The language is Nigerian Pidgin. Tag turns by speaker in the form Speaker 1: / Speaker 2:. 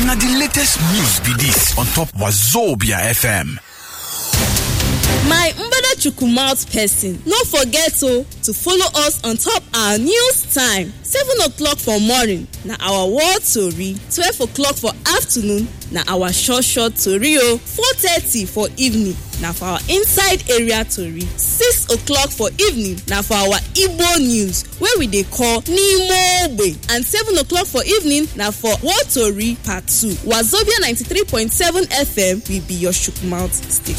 Speaker 1: na di latest news be dis on top wazobia fm
Speaker 2: my mbadachukwu mouth person no forget o to follow us on top our news time seven o'clock for morning na our world tori twelve o'clock for afternoon na our short short tori o four thirty for evening na for our inside area tori six o'clock for evening na for our igbo news wey we dey call n'ime ogbe and seven o'clock for evening na for world tori part two wazobia ninety-three point seven fm will be your chook mouth station.